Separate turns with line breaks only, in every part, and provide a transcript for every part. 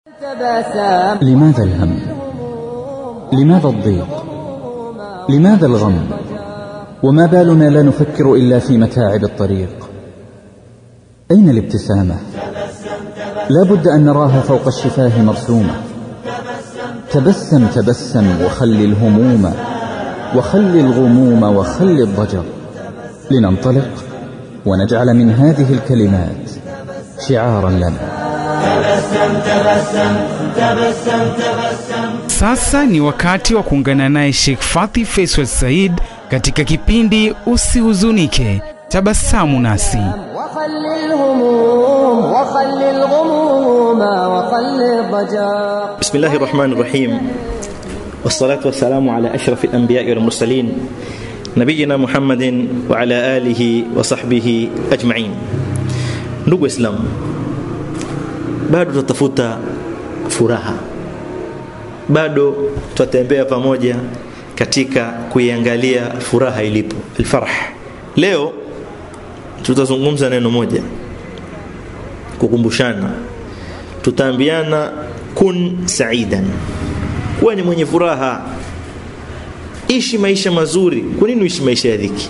لماذا الهم لماذا الضيق لماذا الغم وما بالنا لا نفكر إلا في متاعب الطريق أين الابتسامة لا بد أن نراها فوق الشفاه مرسومة تبسم تبسم وخل الهموم وخل الغموم وخل الضجر لننطلق ونجعل من هذه الكلمات شعارا لنا
Sasa ni wakati wa kuungana naye Sheikh Fathi Faisal Said katika kipindi Usihuzunike, tabasamu nasi.
وخل الهموم وخل الغموم وخل الضجر
بسم الله الرحمن الرحيم والصلاة والسلام على أشرف الأنبياء والمرسلين نبينا محمد وعلى آله وصحبه أجمعين ndugu Islam bado tutafuta furaha bado tutatembea pamoja katika kuiangalia furaha ilipo alfarah leo tutazungumza neno moja kukumbushana tutaambiana kun saidan kuwa ni mwenye furaha ishi maisha mazuri kwa nini uishi maisha ya dhiki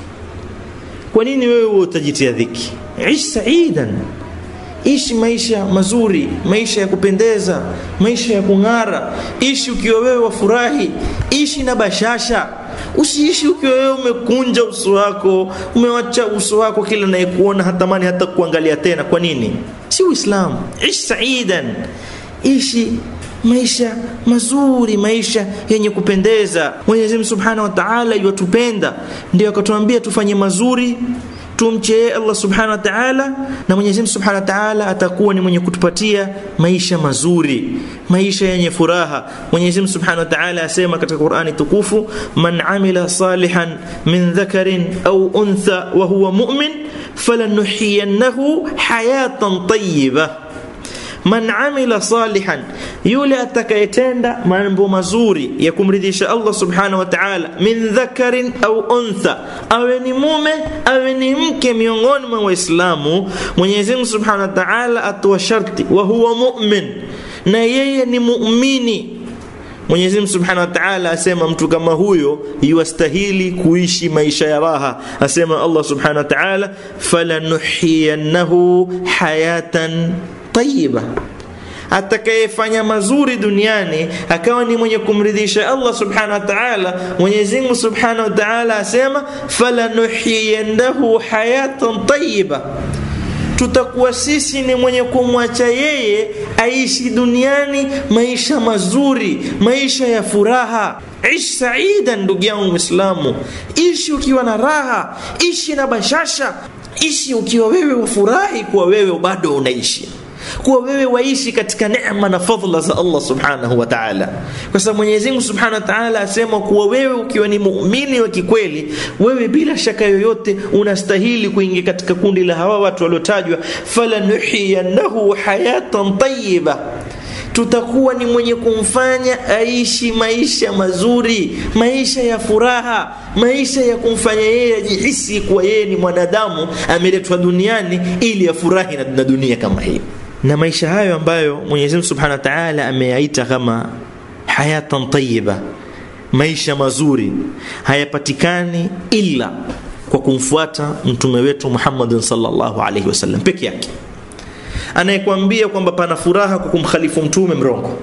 kwa nini wewe utajitia dhiki ishi saidan ishi maisha mazuri maisha ya kupendeza maisha ya kung'ara ishi ukiwa wewe wafurahi ishi na bashasha usiishi ukiwa wewe umekunja uso wako umewacha uso wako kila nayekuona hatamani hata kuangalia tena kwa nini si uislamu ishi saidan ishi maisha mazuri maisha yenye kupendeza mwenyezi mungu subhanahu wa taala iwatupenda ndio akatuambia tufanye mazuri tumche yeye Allah subhanahu wa ta'ala na Mwenyezi Mungu subhanahu wa ta'ala atakuwa ni mwenye kutupatia maisha mazuri maisha yenye furaha Mwenyezi Mungu subhanahu wa ta'ala asema katika Qur'ani tukufu man amila salihan min dhakarin au untha wa huwa mu'min falanuhyiyannahu hayatan tayyibah man amila salihan yule atakayetenda mambo mazuri ya kumridhisha Allah subhanahu wa ta'ala min dhakarin au untha awe ni mume awe ni mke miongoni mwa waislamu Mwenyezi Mungu subhanahu wa ta'ala atoa sharti wa huwa mu'min na yeye ni muumini Mwenyezi Mungu Subhanahu wa Ta'ala asema mtu kama huyo yuastahili kuishi maisha ya raha. Asema Allah Subhanahu wa Ta'ala falanuhiyannahu hayatan tayyiba atakayefanya mazuri duniani akawa ni mwenye kumridhisha Allah subhanahu wa ta'ala Mwenyezi Mungu subhanahu wa ta'ala asema falanuhiyannahu hayatan tayyiba tutakuwa sisi ni mwenye kumwacha yeye aishi duniani maisha mazuri maisha ya furaha ishi saida ndugu yangu mwislamu ishi ukiwa na raha ishi na bashasha ishi ukiwa wewe wafurahi kuwa wewe bado unaishi kuwa wewe waishi katika neema na fadhila za Allah subhanahu wa ta'ala kwa sababu Mwenyezi Mungu subhanahu wa ta'ala asema kuwa wewe ukiwa ni muumini wa kikweli wewe bila shaka yoyote unastahili kuingia katika kundi la hawa watu waliotajwa falanuhiyannahu hayatan tayyiba tutakuwa ni mwenye kumfanya aishi maisha mazuri maisha ya furaha maisha ya kumfanya yeye ajihisi kuwa yeye ni mwanadamu ameletwa duniani ili afurahi na dunia kama hii na maisha hayo ambayo Mwenyezi Mungu Subhanahu wa Ta'ala ameyaita kama hayatan tayyiba maisha mazuri hayapatikani ila kwa kumfuata mtume wetu Muhammad sallallahu alaihi wasallam peke yake anayekwambia kwamba pana furaha kwa kumkhalifu mtume mrongo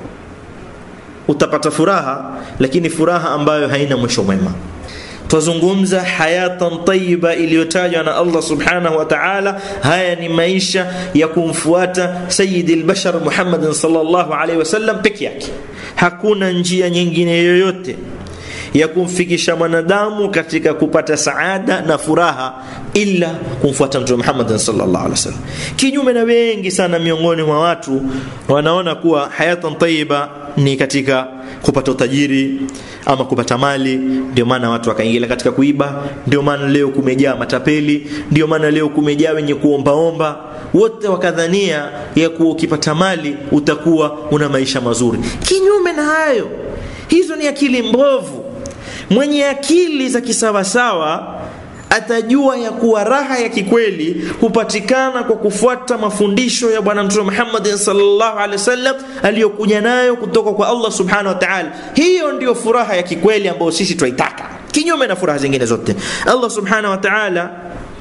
utapata furaha lakini furaha ambayo haina mwisho mwema twazungumza hayatan tayyiba iliyotajwa na Allah subhanahu wa ta'ala haya ni maisha ya kumfuata sayyidi al-bashar Muhammad sallallahu alaihi wasallam peke yake hakuna njia nyingine yoyote ya kumfikisha mwanadamu katika kupata saada na furaha ila kumfuata mtume Muhammad sallallahu alaihi wasallam kinyume na wengi sana miongoni mwa watu wanaona kuwa hayatan tayyiba ni katika kupata utajiri ama kupata mali ndio maana watu wakaingia katika kuiba ndio maana leo kumejaa matapeli ndio maana leo kumejaa wenye kuombaomba wote wakadhania ya kuwa ukipata mali utakuwa una maisha mazuri kinyume na hayo hizo ni akili mbovu mwenye akili za kisawasawa atajua ya kuwa raha ya kikweli hupatikana kwa kufuata mafundisho ya bwana mtume Muhammad sallallahu alaihi wasallam aliyokuja nayo kutoka kwa Allah subhanahu wa ta'ala. Hiyo ndiyo furaha ya kikweli ambayo sisi twaitaka, kinyume na furaha zingine zote. Allah subhanahu wa ta'ala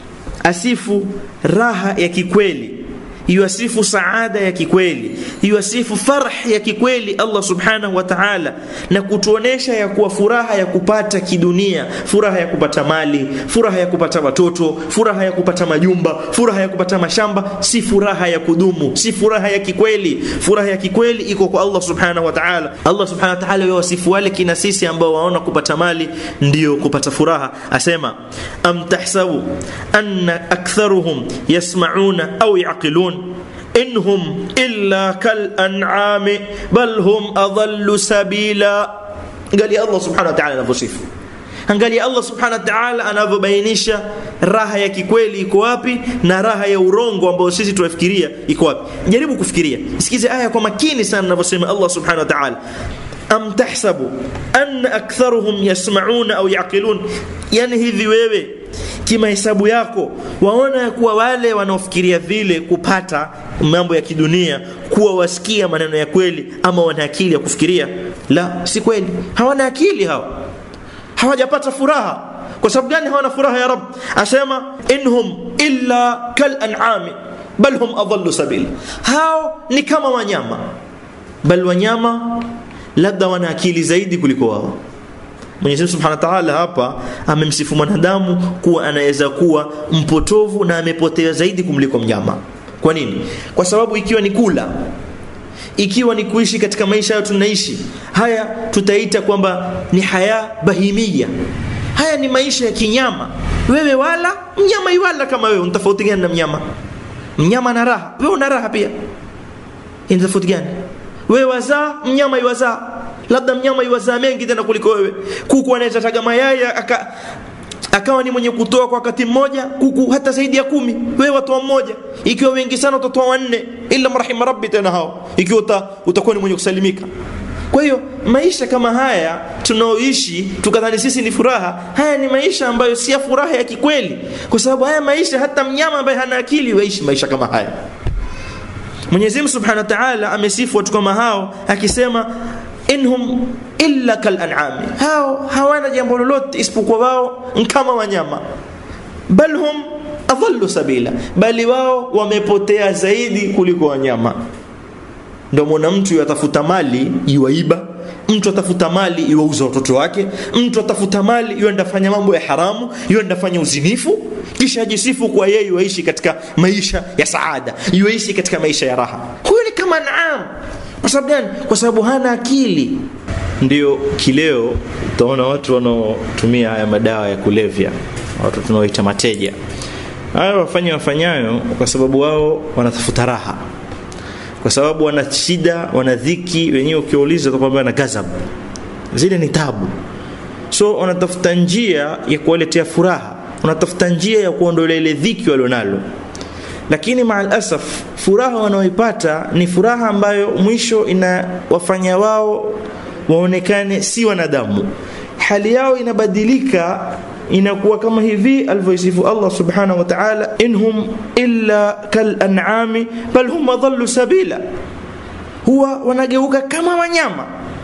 asifu raha ya kikweli yuasifu saada ya kikweli yuasifu farh ya kikweli Allah subhanahu wa ta'ala na kutuonesha ya kuwa furaha ya kupata kidunia furaha ya kupata mali furaha ya kupata watoto furaha ya kupata majumba furaha ya kupata mashamba si furaha ya kudumu si furaha ya kikweli furaha ya kikweli iko kwa Allah subhanahu wa ta'ala Allah subhanahu wa ta'ala yuwasifu wale kina sisi ambao waona kupata mali ndio kupata furaha asema am tahsabu anna aktharuhum yasma'una au yaqilun inhum illa kal an'ami bal hum adallu sabila angalia Allah subhanahu wa ta'ala anavyosifu angalia Allah subhanahu wa ta'ala anavyobainisha raha ya kikweli iko wapi na raha ya urongo ambayo sisi tunafikiria iko wapi jaribu kufikiria sikize aya kwa makini sana anavyosema Allah subhanahu wa ta'ala am tahsabu anna aktharuhum yasma'una au yaqilun yani hivi wewe kimahesabu yako waona ya kuwa wale wanaofikiria vile kupata mambo ya kidunia kuwa wasikia maneno ya kweli ama wana akili ya kufikiria la si kweli hawana akili hawa hawajapata furaha kwa sababu gani hawana furaha ya rab asema inhum illa kal an'ami bal hum adallu sabila hao ni kama wanyama bal wanyama labda wana akili zaidi kuliko wao Mwenyezi Mungu Subhanahu wa Ta'ala hapa amemsifu mwanadamu kuwa anaweza kuwa mpotovu na amepotea zaidi kumliko mnyama. Kwa nini? Kwa sababu ikiwa ni kula, ikiwa ni kuishi katika maisha hayo tunaishi, haya tutaita kwamba ni haya bahimia. Haya ni maisha ya kinyama. Wewe wala mnyama iwala kama wewe, unatofauti gani na mnyama? Mnyama ana raha, wewe una raha pia. Ina tofauti gani? Wewe wazaa, mnyama iwazaa labda mnyama iwazaa mengi tena kuliko wewe kuku anaweza taga mayai aka akawa ni mwenye kutoa kwa wakati mmoja kuku hata zaidi ya kumi wewe watoa mmoja ikiwa wengi sana utatoa wanne illa marhima rabbi tena hao ikiwa uta, utakuwa ni mwenye kusalimika kwa hiyo maisha kama haya tunaoishi tukadhani sisi ni furaha haya ni maisha ambayo si ya furaha ya kikweli kwa sababu haya maisha hata mnyama ambaye hana akili waishi maisha kama haya Mwenyezi Mungu Subhanahu wa Ta'ala amesifu watu kama hao akisema inhum illa kal an'ami hao hawana jambo lolote isipokuwa wao kama wanyama bal hum adhallu sabila bali wao wamepotea zaidi kuliko wanyama ndio mwana mtu yatafuta mali iwaiba mtu atafuta mali iwauza watoto wake mtu atafuta mali iwenda fanya mambo ya haramu iwenda fanya uzinifu kisha ajisifu kwa yeye yuishi katika maisha ya saada yuishi katika maisha ya raha huyo ni kama naam kwa sababu gani kwa sababu hana akili ndio kileo utaona watu wanaotumia haya madawa ya kulevya watu tunaoita mateja haya wafanya wafanyayo kwa sababu wao wanatafuta raha kwa sababu wana shida wana dhiki wenyewe ukiwauliza utakwambia na gazab zile ni tabu so wanatafuta njia ya kuwaletea furaha wanatafuta njia ya kuondolea ile dhiki walionalo lakini maalasaf furaha wanaoipata ni furaha ambayo mwisho inawafanya wao waonekane si wanadamu hali yao inabadilika inakuwa kama hivi alivyoisifu Allah subhanahu wa ta'ala inhum illa kal an'ami bal hum adallu sabila huwa wanageuka kama wanyama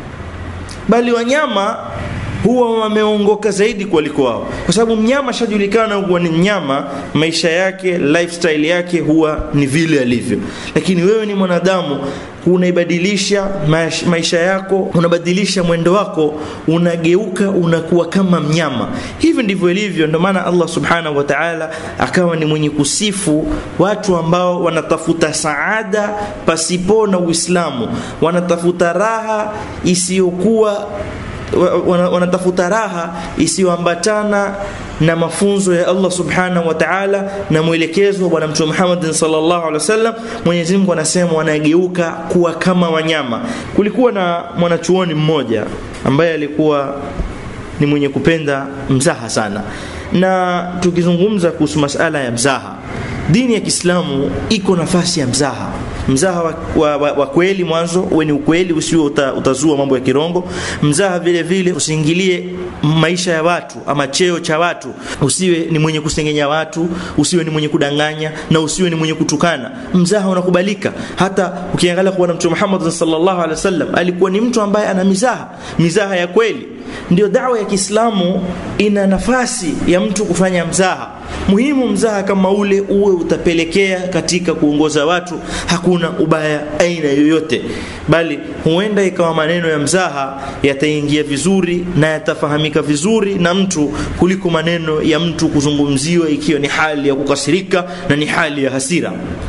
bali wanyama huwa wameongoka zaidi kuliko wao kwa sababu mnyama shajulikana kuwa ni mnyama maisha yake lifestyle yake huwa ni vile alivyo lakini wewe ni mwanadamu unaibadilisha maisha yako unabadilisha mwendo wako unageuka unakuwa kama mnyama hivi ndivyo ilivyo ndio maana Allah subhanahu wa ta'ala akawa ni mwenye kusifu watu ambao wanatafuta saada pasipo na Uislamu wanatafuta raha isiyokuwa wanatafuta raha isiyoambatana na mafunzo ya Allah subhanahu wa ta'ala na mwelekezo wa bwana mtume Muhammad sallallahu alaihi wasallam Mwenyezi Mungu anasema wanageuka kuwa kama wanyama kulikuwa na mwanachuoni mmoja ambaye alikuwa ni mwenye kupenda mzaha sana na tukizungumza kuhusu masala ya mzaha dini ya Kiislamu iko nafasi ya mzaha mzaha wa, wa, wa, wa kweli mwanzo uwe ni ukweli usiwe uta, utazua mambo ya kirongo mzaha vile vile usiingilie maisha ya watu ama cheo cha watu usiwe ni mwenye kusengenya watu usiwe ni mwenye kudanganya na usiwe ni mwenye kutukana mzaha unakubalika hata ukiangalia kuona mtume Muhammad sallallahu alaihi wasallam alikuwa ni mtu ambaye ana mizaha mizaha ya kweli ndio dawa ya Kiislamu ina nafasi ya mtu kufanya mzaha muhimu mzaha kama ule uwe utapelekea katika kuongoza watu hakuna ubaya aina yoyote bali huenda ikawa maneno ya mzaha yataingia vizuri na yatafahamika vizuri na mtu kuliko maneno ya mtu kuzungumziwa ikiwa ni hali ya kukasirika na ni hali ya hasira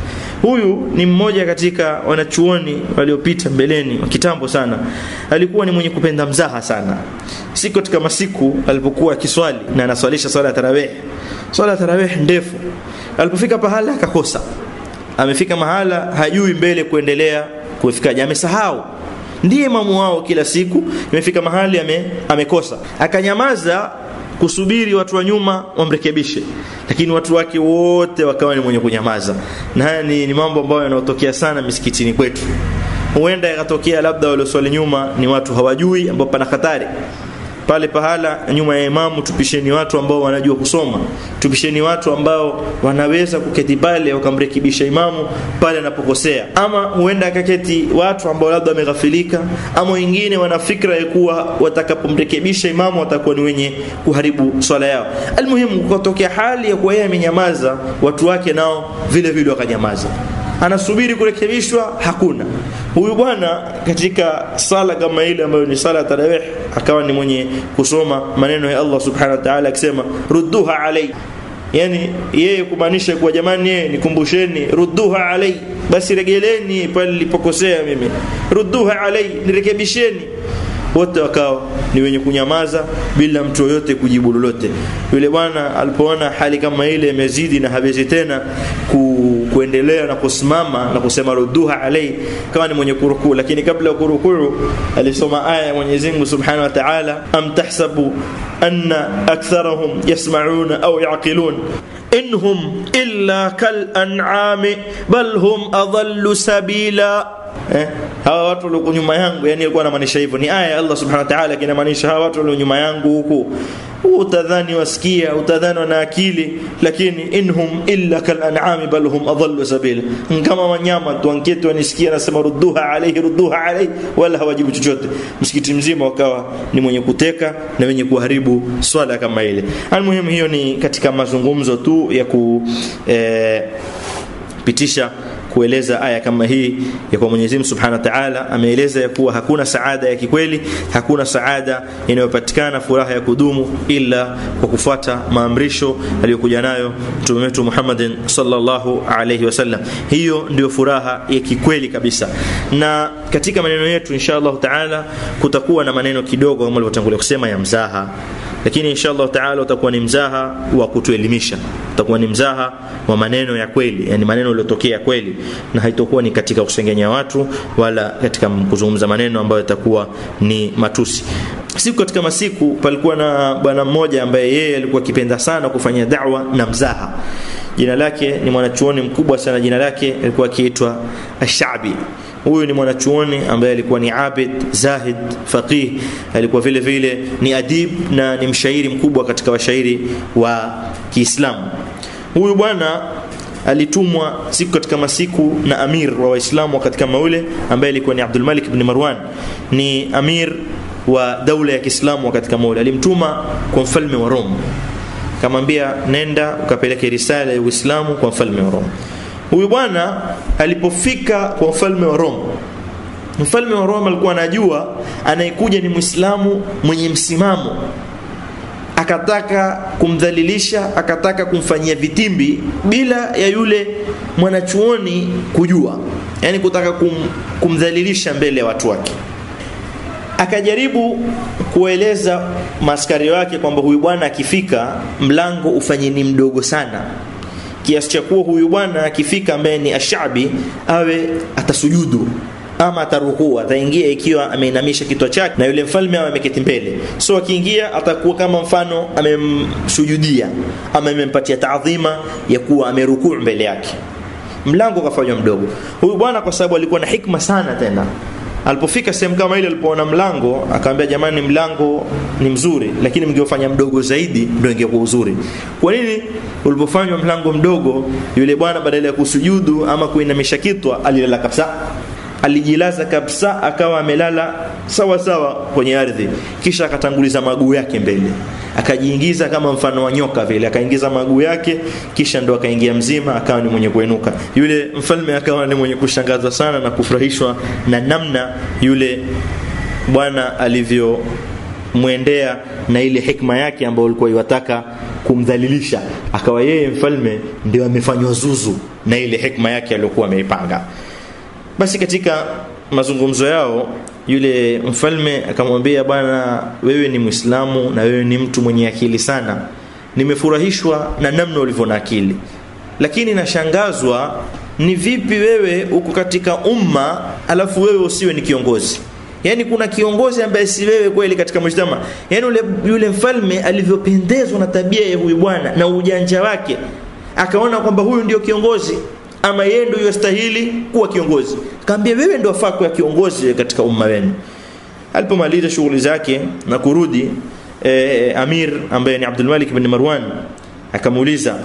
huyu ni mmoja katika wanachuoni waliopita mbeleni wa kitambo sana alikuwa ni mwenye kupenda mzaha sana siku katika masiku alipokuwa akiswali na anaswalisha swala ya tarawih swala ya tarawih ndefu alipofika pahala akakosa amefika mahala hajui mbele kuendelea kufikaje amesahau ndiye imamu wao kila siku imefika mahali ame, amekosa akanyamaza kusubiri watu wa nyuma wamrekebishe lakini watu wake wote wakawa ni mwenye kunyamaza na haya ni, ni mambo ambayo yanayotokea sana misikitini kwetu huenda yakatokea labda walioswali nyuma ni watu hawajui ambao pana hatari pale pahala nyuma ya imamu tupisheni watu ambao wanajua kusoma tupisheni watu ambao wanaweza kuketi pale wakamrekebisha imamu pale anapokosea ama huenda akaketi watu ambao labda wameghafilika ama wengine wana fikra ya kuwa watakapomrekebisha imamu watakuwa ni wenye kuharibu swala yao almuhimu kukatokea hali ya kuwa yeye amenyamaza watu wake nao vile vile wakanyamaza anasubiri kurekebishwa hakuna huyu bwana katika sala kama ile ambayo ni sala ya tarawih akawa ni mwenye kusoma maneno ya Allah subhanahu wa ta'ala akisema rudduha alai yani yeye kumaanisha kuwa jamani yeye nikumbusheni rudduha alai basi regeleni pale nilipokosea mimi rudduha alai nirekebisheni wote wakawa ni wenye kunyamaza bila mtu yoyote kujibu lolote yule bwana alipoona hali kama ile imezidi na hawezi tena ku, kuendelea na kusimama na kusema rudduha alai kama ni mwenye kurukuu lakini kabla ya kurukuu alisoma aya ya Mwenyezi Mungu Subhanahu wa Ta'ala am tahsabu anna aktharahum yasma'una au yaqilun inhum illa kal an'ami bal hum adallu sabila eh, hawa watu walio nyuma yangu yani alikuwa anamaanisha hivyo ni aya ya Allah subhanahu wa ta'ala kinamaanisha hawa watu walio nyuma yangu huku utadhani wasikia utadhani wana akili lakini inhum illa kal an'ami bal hum adallu sabila kama wanyama tu anketi wanisikia nasema rudduha alayhi rudduha alayhi wala hawajibu chochote msikiti mzima wakawa ni mwenye kuteka na wenye kuharibu swala kama ile almuhimu hiyo ni katika mazungumzo tu ya ku eh, pitisha kueleza aya kama hii ya kwa Mwenyezi Mungu Subhanahu wa Ta'ala ameeleza ya kuwa hakuna saada ya kikweli, hakuna saada inayopatikana furaha ya kudumu ila kwa kufuata maamrisho aliyokuja nayo Mtume wetu Muhammadin sallallahu alayhi wasallam. Hiyo ndio furaha ya kikweli kabisa. Na katika maneno yetu insha Allah Ta'ala kutakuwa na maneno kidogo kama nilivyotangulia kusema ya mzaha lakini insha Allah taala utakuwa ni mzaha wa kutuelimisha utakuwa ni mzaha wa maneno ya kweli yani maneno yaliyotokea kweli na haitokuwa ni katika kusengenya watu wala katika kuzungumza maneno ambayo yatakuwa ni matusi siku katika masiku palikuwa na bwana mmoja ambaye yeye alikuwa akipenda sana kufanya da'wa na mzaha jina lake ni mwanachuoni mkubwa sana jina lake alikuwa akiitwa Ash-Sha'bi huyu ni mwanachuoni ambaye alikuwa ni abid zahid faqih alikuwa vile vile ni adib na ni mshairi mkubwa katika washairi wa Kiislamu huyu bwana alitumwa siku katika masiku na amir wa waislamu wakati kama ule ambaye alikuwa ni Abdul Malik ibn Marwan ni amir wa daula ya Kiislamu wakati kama ule alimtuma kwa mfalme wa Rome kamwambia nenda ukapeleke risala ya Uislamu kwa mfalme wa Rome huyu bwana alipofika kwa mfalme wa Rome mfalme wa Rome alikuwa anajua anayekuja ni Muislamu mwenye msimamo akataka kumdhalilisha akataka kumfanyia vitimbi bila ya yule mwanachuoni kujua yani kutaka kum, kumdhalilisha mbele ya watu wake akajaribu kueleza maaskari wake kwamba huyu bwana akifika mlango ufanye ni mdogo sana kiasi cha kuwa huyu bwana akifika ambaye ni ashabi awe atasujudu ama atarukuu ataingia ikiwa ameinamisha kichwa chake na yule mfalme awe ameketi mbele so akiingia atakuwa kama mfano amemsujudia ama amempatia taadhima ya kuwa amerukuu mbele yake mlango ukafanywa mdogo huyu bwana kwa sababu alikuwa na hikma sana tena alipofika sehemu kama ile alipoona mlango akamwambia jamani mlango ni mzuri lakini mngeofanya mdogo zaidi ndio ingekuwa uzuri kwa nini ulipofanywa mlango mdogo yule bwana badala ya kusujudu ama kuinamisha kitwa alilala kabisa alijilaza kabisa akawa amelala sawa sawa kwenye ardhi kisha akatanguliza maguu yake mbele akajiingiza kama mfano wa nyoka vile akaingiza maguu yake kisha ndo akaingia mzima akawa ni mwenye kuenuka yule mfalme akawa ni mwenye kushangazwa sana na kufurahishwa na namna yule bwana alivyo mwendea na ile hikma yake ambayo alikuwa iwataka kumdhalilisha akawa yeye mfalme ndio amefanywa zuzu na ile hikma yake aliyokuwa ameipanga basi katika mazungumzo yao yule mfalme akamwambia bwana wewe ni mwislamu na wewe ni mtu mwenye akili sana nimefurahishwa na namna ulivyo na akili lakini nashangazwa ni vipi wewe uko katika umma alafu wewe usiwe ni kiongozi yaani kuna kiongozi ambaye si wewe kweli katika mujtama yaani yule, yule mfalme alivyopendezwa na tabia ya huyu bwana na ujanja wake akaona kwamba huyu ndio kiongozi ama yeye ndio yastahili kuwa kiongozi kaambia wewe ndio wafaa kuwa kiongozi katika umma wenu alipomaliza shughuli zake na kurudi eh, amir ambaye ni Abdul Malik bin Marwan akamuuliza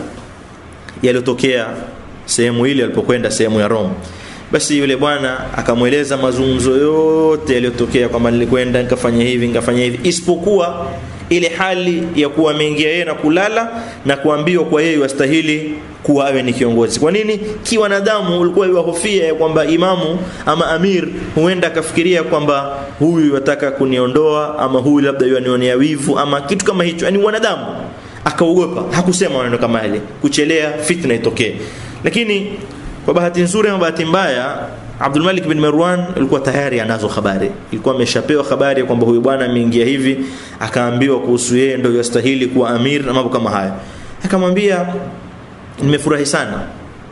yaliyotokea sehemu ile alipokwenda sehemu ya Rome basi yule bwana akamweleza mazungumzo yote yaliyotokea kwamba nilikwenda nikafanya hivi nikafanya hivi isipokuwa ile hali ya kuwa ameingia yeye na kulala na kuambiwa kwa yeye wastahili kuwa awe ni kiongozi kwa nini kiwanadamu ulikuwa iwahofia ya kwamba imamu ama amir huenda akafikiria kwamba huyu wataka kuniondoa ama huyu labda yuanionea wivu ama kitu kama hicho yani wanadamu akaogopa hakusema maneno kama yale kuchelea fitna itokee lakini kwa bahati nzuri ama bahati mbaya Abdul Malik bin Marwan alikuwa tayari anazo habari. Ilikuwa ameshapewa habari kwamba huyu bwana ameingia hivi, akaambiwa kuhusu yeye ndio yastahili kuwa amir na mambo kama haya. Akamwambia nimefurahi sana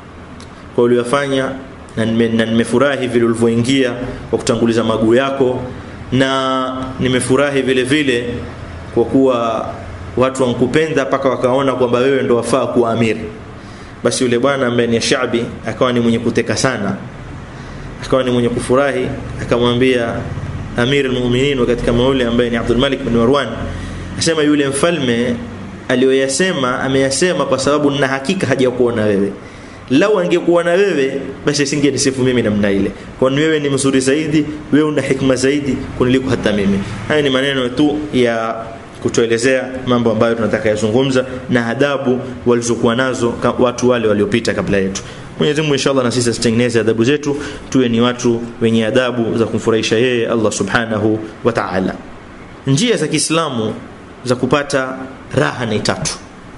kwa uliyofanya na nime- na nimefurahi vile ulivyoingia kwa kutanguliza maguu yako na nimefurahi vile vile kwa kuwa watu wankupenda mpaka wakaona kwamba wewe ndo wafaa kuwa amir. Basi yule bwana ambaye ni Shabi akawa ni mwenye kuteka sana akawa ni mwenye kufurahi akamwambia amir almu'minin katika mauli ambaye ni Abdul Malik bin Marwan asema yule mfalme aliyoyasema ameyasema kwa sababu na hakika hajakuona wewe lau angekuona wewe basi singenisifu mimi namna ile kwani wewe ni mzuri zaidi wewe una hikma zaidi kuniliko hata mimi haya ni maneno tu ya kutuelezea mambo ambayo tunataka yazungumza na adabu walizokuwa nazo ka- watu wale waliopita kabla yetu Mwenyezi Mungu inshallah na sisi asitengeneze adabu zetu tuwe ni watu wenye adabu za kumfurahisha yeye Allah Subhanahu wa Ta'ala. Njia za Kiislamu za kupata raha ni tatu.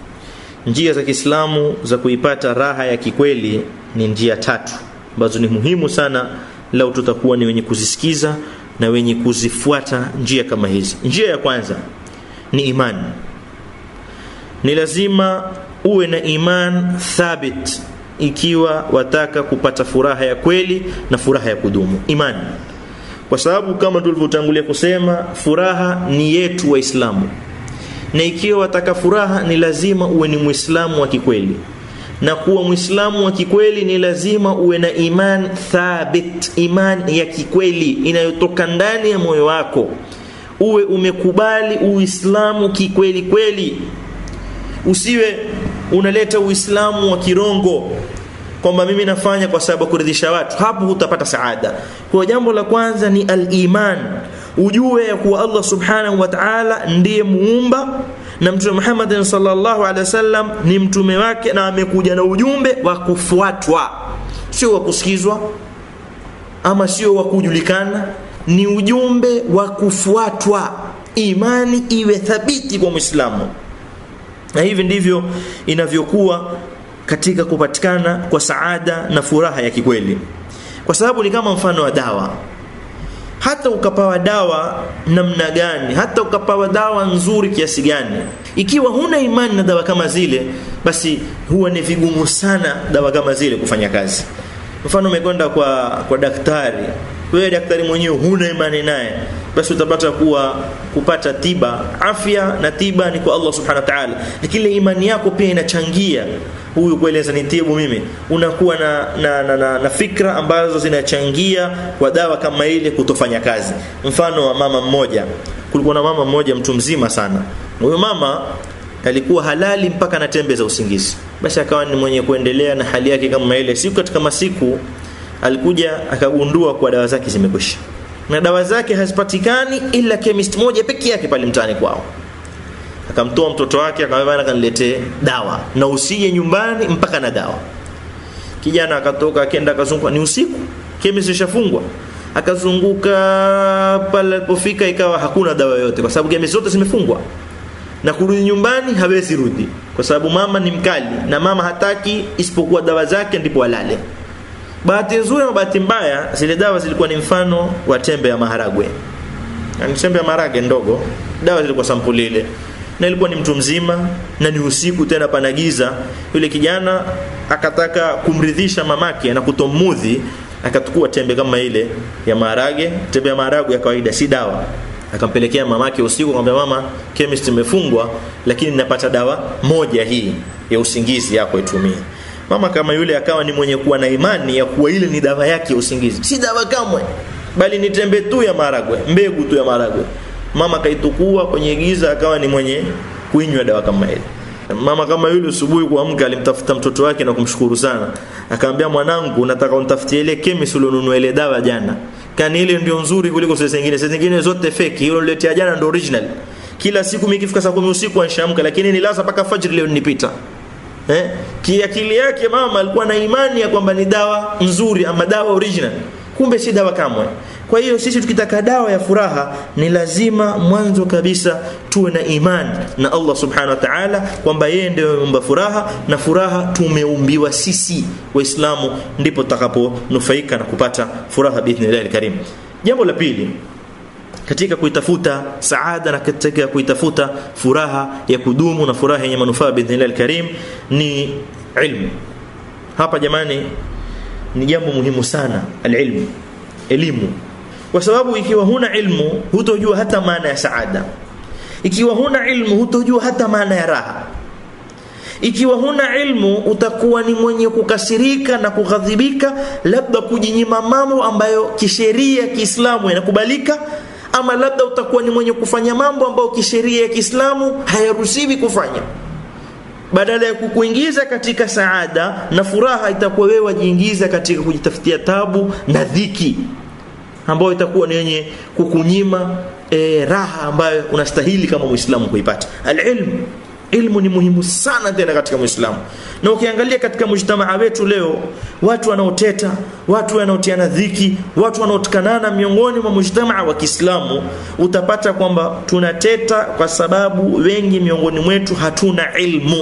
Njia za Kiislamu za kuipata raha ya kikweli ni njia tatu ambazo ni muhimu sana lau tutakuwa ni wenye kuzisikiza na wenye kuzifuata njia kama hizi. Njia ya kwanza ni imani. Ni lazima uwe na iman thabit ikiwa wataka kupata furaha ya kweli na furaha ya kudumu imani kwa sababu kama tulivyotangulia kusema furaha ni yetu waislamu na ikiwa wataka furaha ni lazima uwe ni muislamu wa kikweli na kuwa muislamu wa kikweli ni lazima uwe na iman thabit iman ya kikweli inayotoka ndani ya moyo wako uwe umekubali uislamu kikweli kweli usiwe unaleta uislamu wa kirongo kwamba mimi nafanya kwa sababu ya kuridhisha watu hapo hutapata saada kwa jambo la kwanza ni al-iman ujue ya kuwa Allah subhanahu wa ta'ala ndiye muumba na mtume Muhammad sallallahu alaihi wasallam ni mtume wake na amekuja na ujumbe wa kufuatwa sio wa kusikizwa ama sio wa kujulikana ni ujumbe wa kufuatwa imani iwe thabiti kwa muislamu na hivi ndivyo inavyokuwa katika kupatikana kwa saada na furaha ya kikweli kwa sababu ni kama mfano wa dawa hata ukapawa dawa namna gani hata ukapawa dawa nzuri kiasi gani ikiwa huna imani na dawa kama zile basi huwa ni vigumu sana dawa kama zile kufanya kazi mfano umekwenda kwa kwa daktari wewe daktari mwenyewe huna imani naye basi utapata kuwa kupata tiba afya na tiba ni kwa Allah subhanahu wa ta'ala lakini imani yako pia inachangia huyu kueleza nitibu mimi unakuwa na, na, na, na, na fikra ambazo zinachangia kwa dawa kama ile kutofanya kazi mfano wa mama mmoja kulikuwa na mama mmoja mtu mzima sana huyo mama alikuwa halali mpaka anatembeza usingizi basi akawa ni mwenye kuendelea na hali yake kama ile siku katika masiku alikuja akagundua kwa dawa zake zimekwisha na dawa zake hazipatikani ila chemist moja peke yake pale mtaani kwao akamtoa mtoto wake akamwambia kaniletee dawa na usije nyumbani mpaka na dawa kijana akatoka akenda akazunguka ni usiku chemist ishafungwa akazunguka pale alipofika ikawa hakuna dawa yoyote kwa sababu chemist zote zimefungwa na kurudi nyumbani hawezi rudi kwa sababu mama ni mkali na mama hataki isipokuwa dawa zake ndipo alale bahati nzuri na bahati mbaya zile dawa zilikuwa ni mfano wa tembe ya maharagwe yani tembe ya maharage ndogo dawa zilikuwa sampuli ile na ilikuwa ni mtu mzima na ni usiku tena panagiza yule kijana akataka kumridhisha mamake na kutomudhi akatukua tembe kama ile ya maharage tembe ya maharagwe ya kawaida si dawa akampelekea mamake usiku akamwambia mama chemist imefungwa lakini napata dawa moja hii ya usingizi yako itumie mama kama yule akawa ni mwenye kuwa na imani ya kuwa ile ni dawa yake ya usingizi si dawa kamwe bali ni tembe tu ya maragwe mbegu tu ya maragwe mama kaitukua kwenye giza akawa ni mwenye kuinywa dawa kama ile mama kama yule asubuhi kuamka alimtafuta mtoto wake na kumshukuru sana akamwambia mwanangu nataka unitafutie ile chemist ulionunua ile dawa jana kani ile ndio nzuri kuliko zile zingine zile zingine zote fake hiyo niletea jana ndio original kila siku mimi ikifika saa 10 usiku anshamka lakini nilaza mpaka fajr leo nipita eh kiakili yake mama alikuwa na imani ya kwamba ni dawa nzuri ama dawa original kumbe si dawa kamwe kwa hiyo sisi tukitaka dawa ya furaha ni lazima mwanzo kabisa tuwe na imani na Allah subhanahu wa ta'ala kwamba yeye ndiye ameumba furaha na furaha tumeumbiwa sisi waislamu ndipo tutakaponufaika na kupata furaha biidhnillah alkarim jambo la pili katika kuitafuta saada na katika kuitafuta furaha ya kudumu na furaha yenye manufaa biidhnillah alkarim ni ilmu hapa jamani ni jambo muhimu sana alilmu elimu kwa sababu ikiwa huna ilmu hutojua hata maana ya saada ikiwa huna ilmu hutojua hata maana ya raha ikiwa huna ilmu utakuwa ni mwenye kukasirika na kughadhibika labda kujinyima mambo ambayo kisheria kiislamu yanakubalika ama labda utakuwa ni mwenye kufanya mambo ambayo kisheria ya kiislamu hayaruhusiwi kufanya badala ya kukuingiza katika saada na furaha itakuwa wewe wajiingiza katika kujitafutia tabu na dhiki ambayo itakuwa ni yenye kukunyima e, raha ambayo unastahili kama muislamu kuipata alilmu ilmu ni muhimu sana tena katika muislamu na ukiangalia katika mujtamaa wetu leo watu wanaoteta watu wanaotiana dhiki watu wanaotukanana miongoni mwa mujtamaa wa Kiislamu utapata kwamba tunateta kwa sababu wengi miongoni mwetu hatuna ilmu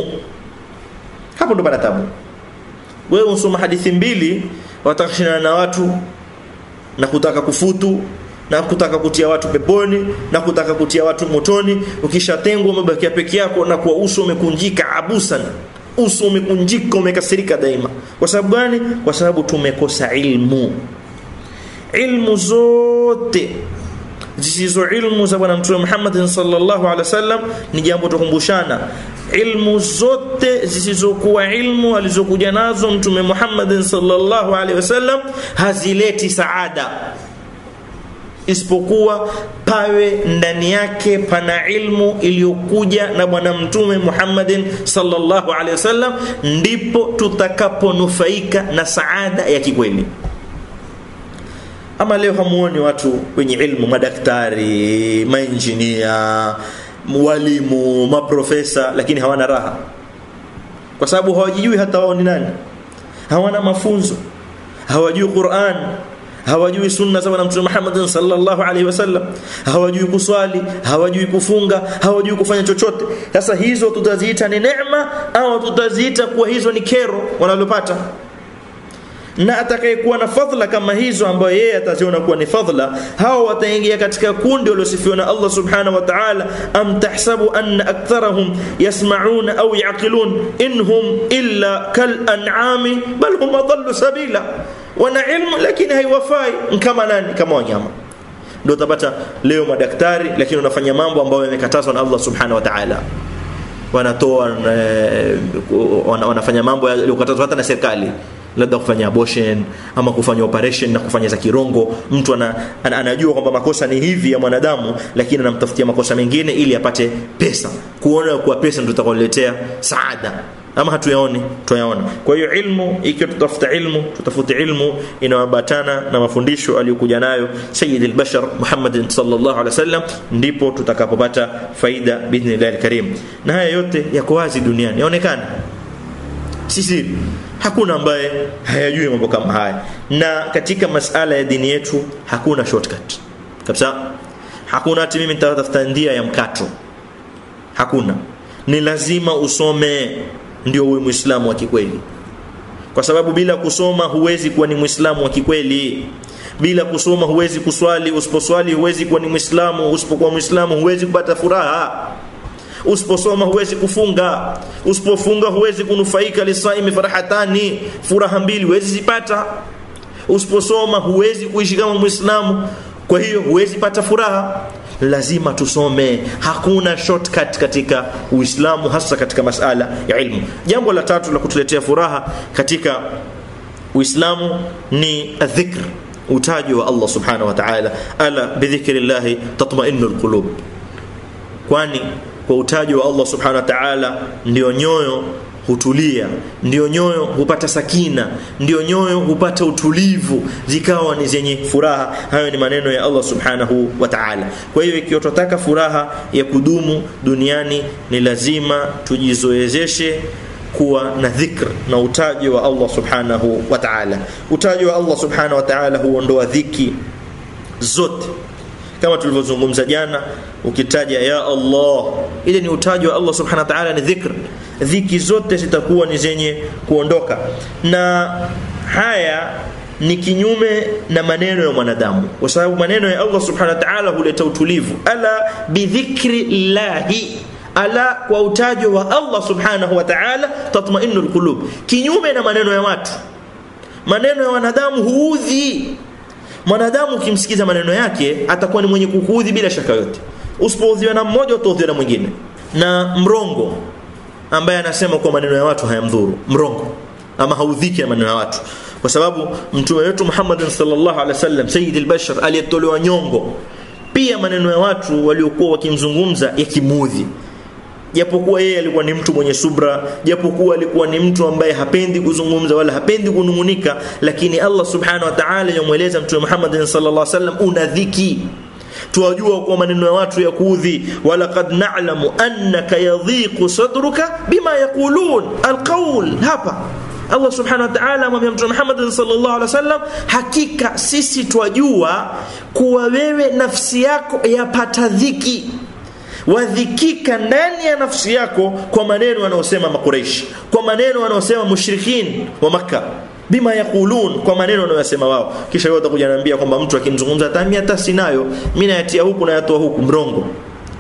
hapo ndo pana tabu wewe unasoma hadithi mbili watakashindana na watu na kutaka kufutu na kutaka kutia watu peponi na kutaka kutia watu motoni ukishatengwa umebakia peke yako na kwa uso umekunjika abusan uso umekunjika umekasirika daima kwa sababu gani kwa sababu tumekosa ilmu ilmu zote zisizo ilmu za bwana mtume Muhammad sallallahu alaihi wasallam ni jambo tukumbushana ilmu zote zisizokuwa ilmu alizokuja nazo mtume Muhammad sallallahu alaihi wasallam hazileti saada isipokuwa pawe ndani yake pana ilmu iliyokuja na bwana mtume Muhammadin sallallahu alaihi wasallam ndipo tutakaponufaika na saada ya kikweli ama leo hamuoni watu wenye ilmu madaktari mainjinia walimu maprofesa lakini hawana raha kwa sababu hawajijui hata wao ni nani hawana mafunzo hawajui Qur'an hawajui sunna za bwana mtume Muhammad sallallahu alaihi wasallam hawajui kuswali hawajui kufunga hawajui kufanya chochote sasa hizo tutaziita ni neema au tutaziita kuwa hizo ni kero wanalopata na atakayekuwa na fadhila kama hizo ambayo yeye ataziona kuwa ni fadhila hao wataingia katika kundi waliosifiwa na Allah subhanahu wa ta'ala am tahsabu anna aktharahum yasma'una au yaqilun inhum illa kal an'ami bal hum adallu sabila wana ilmu lakini haiwafai kama nani kama wanyama ndio utapata leo madaktari lakini wanafanya mambo ambayo yamekatazwa na Allah subhanahu wa ta'ala wanatoa eh, wana- wanafanya mambo yaliyokatazwa hata na serikali labda kufanya abortion ama kufanya operation na kufanya za kirongo mtu ana, ana, anajua kwamba makosa ni hivi ya mwanadamu lakini anamtafutia makosa mengine ili apate pesa kuona kuwa pesa ndio itakuletea saada ama hatuyaoni tuyaona kwa hiyo ilmu ikiwa tutafuta ilmu tutafute ilmu inayoambatana na mafundisho aliyokuja nayo sayyid al-bashar Muhammad sallallahu alaihi wasallam ndipo tutakapopata faida biidhnillah al-karim na haya yote yako wazi duniani yaonekana si siri hakuna ambaye hayajui mambo kama haya na katika masala ya dini yetu hakuna shortcut kabisa hakuna ati mimi nitatafuta njia ya mkato hakuna ni lazima usome ndio uwe muislamu wa kikweli kwa sababu bila kusoma huwezi kuwa ni muislamu wa kikweli bila kusoma huwezi kuswali usiposwali huwezi kuwa ni muislamu usipokuwa muislamu huwezi kupata furaha usiposoma huwezi kufunga usipofunga huwezi kunufaika lisaimi farahatani furaha mbili huwezi zipata usiposoma huwezi kuishi kama muislamu kwa hiyo huwezi pata furaha lazima tusome hakuna shortcut katika uislamu hasa katika masala ya ilmu jambo la tatu la kutuletea furaha katika uislamu ni adhikr utaji wa allah subhanahu wa ta'ala ala bidhikri llahi tatmainu lqulub kwani kwa utaji wa allah subhanahu wa ta'ala ndio nyoyo hutulia ndio nyoyo hupata sakina ndio nyoyo hupata utulivu zikawa ni zenye furaha hayo ni maneno ya Allah subhanahu wa ta'ala kwa hiyo ikiwa tunataka furaha ya kudumu duniani ni lazima tujizoezeshe kuwa na dhikr na utaji wa Allah subhanahu wa ta'ala utaji wa Allah subhanahu wa ta'ala huondoa dhiki zote kama tulivyozungumza jana ukitaja ya Allah ile ni utaji wa Allah subhanahu wa ta'ala ni dhikr dhiki zote zitakuwa ni zenye kuondoka na haya ni kinyume na maneno ya mwanadamu kwa sababu maneno ya Allah subhanahu wa ta'ala huleta utulivu ala bidhikri llahi ala kwa utajo wa Allah subhanahu wa ta'ala tatmainu alqulub kinyume na maneno ya watu maneno ya wanadamu huudhi mwanadamu ukimsikiza maneno yake atakuwa ni mwenye kukuudhi bila shaka yote usipoudhiwa na mmoja utaudhiwa na mwingine na mrongo ambaye anasema kwa maneno ya watu hayamdhuru mrongo ama haudhiki na maneno ya watu kwa sababu mtume wetu Muhammad sallallahu alaihi wasallam sayyid al-bashar aliyetolewa nyongo pia maneno ya watu waliokuwa wakimzungumza yakimudhi japokuwa yeye alikuwa ni mtu mwenye subra japokuwa alikuwa ni mtu ambaye hapendi kuzungumza wala hapendi kunungunika lakini Allah subhanahu wa ta'ala yamweleza mtume Muhammad sallallahu alaihi wasallam una dhiki tuwajua kwa maneno ya watu ya kuudhi walaqad na'lamu annaka yadhiqu sadruka bima yaqulun alqawl hapa Allah subhanahu wa ta'ala amwambia mtume Muhammad sallallahu alaihi wasallam hakika sisi twajua kuwa wewe nafsi yako yapata dhiki wadhikika ndani ya nafsi yako kwa maneno wanaosema makureishi kwa maneno wanaosema mushrikin wa makka bima yaqulun kwa maneno wanayosema wao kisha yeye atakuja anambia kwamba mtu akimzungumza tamia hata sinayo mimi nayatia huku na yatoa huku mrongo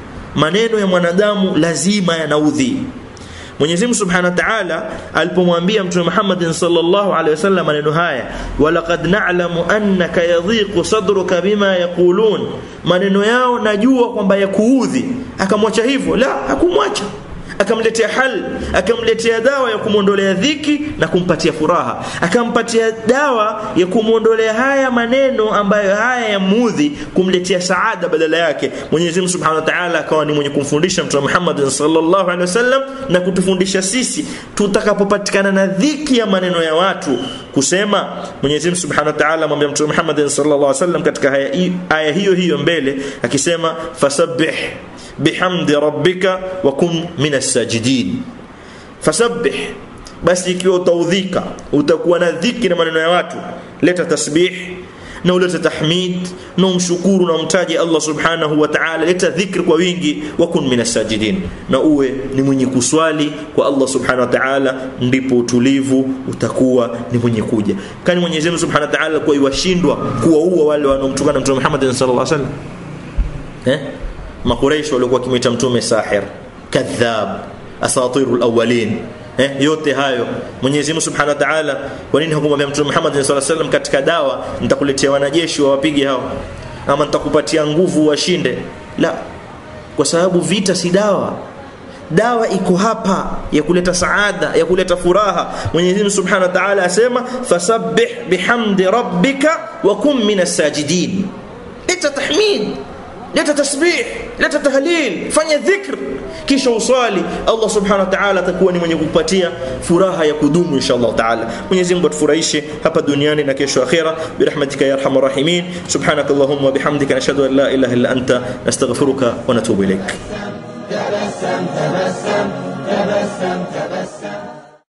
maneno ya mwanadamu lazima yanaudhi Mwenyezi Mungu Subhanahu wa Ta'ala alipomwambia Mtume Muhammad sallallahu alaihi wasallam maneno haya walaqad na'lamu annaka yadhiqu sadruka bima yaqulun maneno yao najua kwamba yakuudhi akamwacha hivyo la hakumwacha akamletea hal akamletea dawa ya kumwondolea dhiki na kumpatia furaha akampatia dawa ya kumwondolea haya maneno ambayo haya yamuudhi kumletea saada badala yake Mwenyezi Mungu Subhanahu wa Ta'ala akawa ni mwenye kumfundisha Mtume Muhammad sallallahu alaihi wasallam na kutufundisha sisi tutakapopatikana na dhiki ya maneno ya watu kusema Mwenyezi Mungu Subhanahu wa Ta'ala amwambia Mtume Muhammad sallallahu alaihi wasallam katika aya, aya hiyo hiyo mbele akisema fasabbih bihamdi rabbika wa kun minas sajidin fasabbih basi ikiwa utaudhika utakuwa na dhiki na maneno ya watu leta tasbih na ulete tahmid na umshukuru na umtaje Allah subhanahu wa ta'ala leta dhikr kwa wingi wa kun minas sajidin na uwe ni mwenye kuswali kwa Allah subhanahu wa ta'ala ndipo utulivu utakuwa ni mwenye kuja kani Mwenyezi Mungu subhanahu wa ta'ala kwa iwashindwa kuwaua wale wanaomtukana Mtume Muhammad sallallahu alaihi wasallam eh makuraish walikuwa kimita mtume sahir kadhab asatirul awwalin eh, yote hayo Mwenyezi Mungu Subhanahu wa Ta'ala kwa nini hakumwambia Mtume Muhammad sallallahu alaihi wasallam katika dawa nitakuletea wanajeshi wawapige hao ama nitakupatia nguvu washinde la kwa sababu vita si dawa dawa iko hapa ya kuleta saada ya kuleta furaha Mwenyezi Mungu Subhanahu wa Ta'ala asema fasabbih bihamdi rabbika wa kum minas sajidin leta tahmid leta tasbih leta tahlil fanya dhikr kisha usali Allah subhanahu wa ta'ala atakuwa ni mwenye kukupatia furaha ya kudumu inshallah ta'ala Mwenyezi Mungu atufurahishe hapa duniani na kesho akhera birahmatika ya arhamar rahimin subhanakallahumma wa bihamdika nashhadu an la ilaha illa anta nastaghfiruka wa natubu ilaik
تبسم تبسم تبسم تبسم